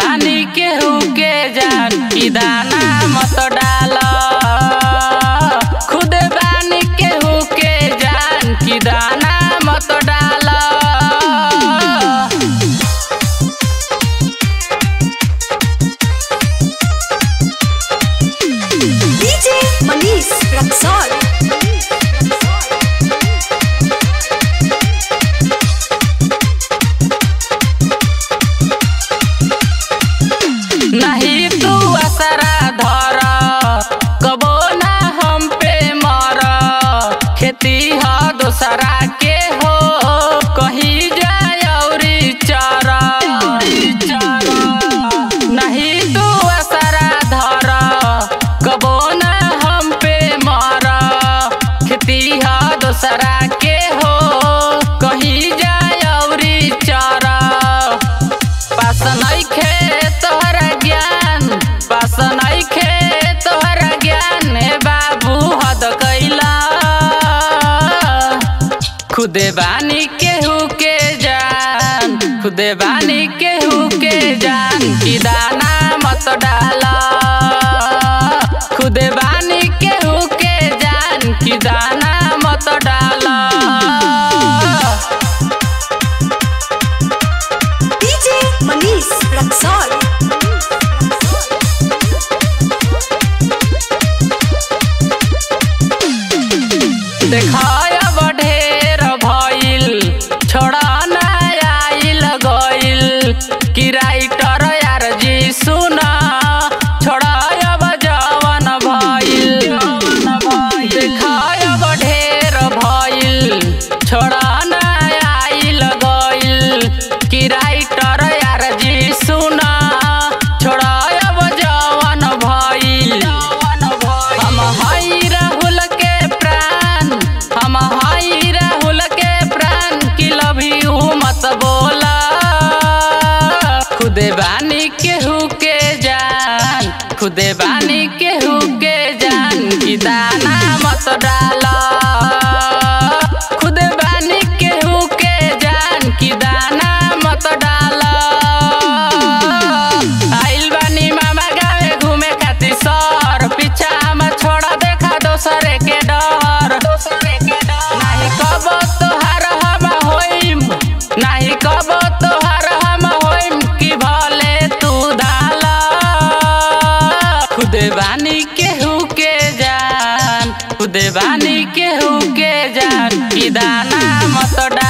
बानी केहू के जान की दाना मत डाल खुद बानी केहू के जान की दाना मत डाल DJ Manish Raksol. नहीं तू असरा धर कबो ना हम पे मर खेती ह दोसरा के हो कहीं जाय औरी चर नहीं तू असरा धर कबो ना हम पे मर खेती ह दोसरा के हो कहीं जाय औरी चर पास नइखे तोहरा ज्ञान पास नइखे तोहरा ज्ञान हे बाबू हद कैला खुदे बानी केहू के जान खुदे बानी केहू के जान की दाना मत डाला खुदे बानी केहू के जान की दाना मत डाला DJ Manish Raksol. देखाय ढेर भइल छोड़ा ना आइल गइल कि राइटर यार जी सुना छोड़ा अब जवन भइल देखाय ढेर भइल छोड़ा ना आइल गइल कि राइटर यार जी सुना छोड़ा अब जवन भइल हम हई राहुल के प्राण हम हई राहुल के प्राण की लव यू मत बोला खुदे बानी केहू के जान खुदे बानी केहू के जान की दाना मत डाला खुदे बानी केहू के जान की दाना मत डाला आइल बानी मामा गावे घूमे खातिर सर पीछा हम छोड़ा देखा दोसरे के डर नाही कब तोहार हम होइम नाही कब तोहार हम होइम कि भले तू धाला खुदे बानी केहू के जान खुदे बानी केहू के जान कि दाना मत डाल